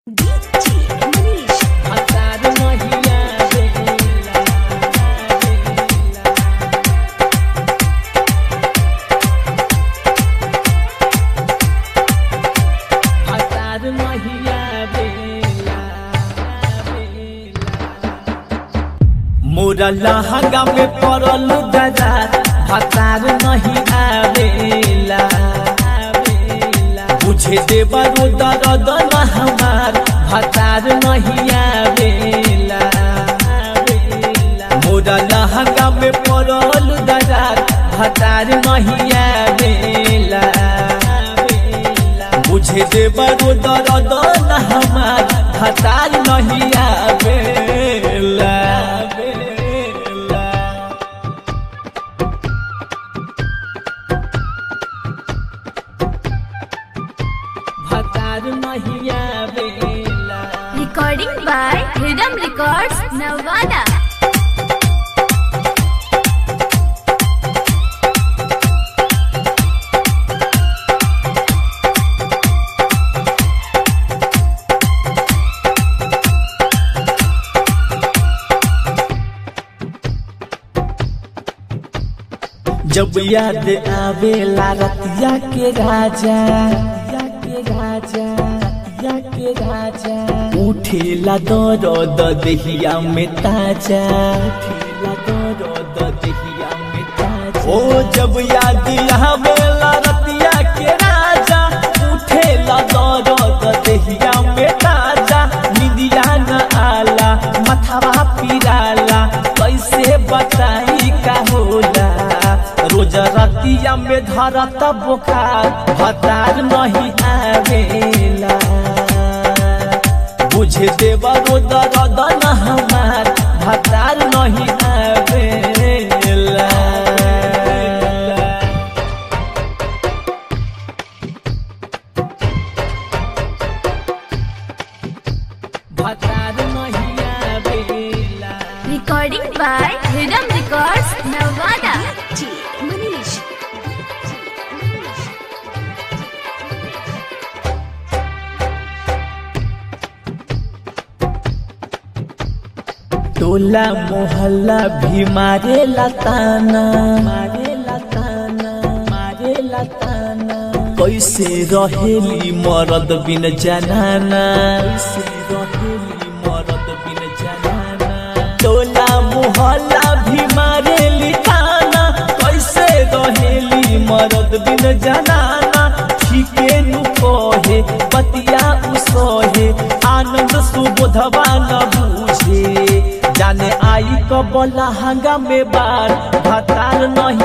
हतार महिया बेला हतार महिया बेला मोरा लहंगा में पड़ल गजार हतार नहीं आवेला बुझे देवरो दर्द न हमार हतार नहीं आवेला मोरा लहंगा में पड़ल गजार हतार नहीं आवेला बुझे देवरो दर्द न हमार हतार नहीं आवेला हतार नहीं आवेला Recording by Rhythm Records, Nevada. जब याद आवेला रतिया के राजा या के राजा या के राजा उठेला दर्द देहिया में ताजा उठेला दर्द देहिया में ताजा ओ जब याद आवेला रतिया के राजा उठेला दर्द देहिया में ताजा निदिया न आला मथवा पिराला कैसे बताई का होला रोज रतिया में धरत बुखार हतार नहीं आवेला बुझे देवा रो दर्द न हमार हतार नहीं आवेला हतार नहीं आवेला Recording by Rhythm Records, Nevada. टोला मोहल्ला भी मारे लताना मारे लताना मारे लताना कैसे रहेली मरद बिन जनाना कैसे रहेली मरद बिन जनाना टोला मोहल्ला भी मारे लिताना कैसे रहेली मरद बिन जनाना ठीके नु कहे बतिया उसहे आनंद सुबोधवा न बूझे जाने आई कबला हंगा में बार भतार नहीं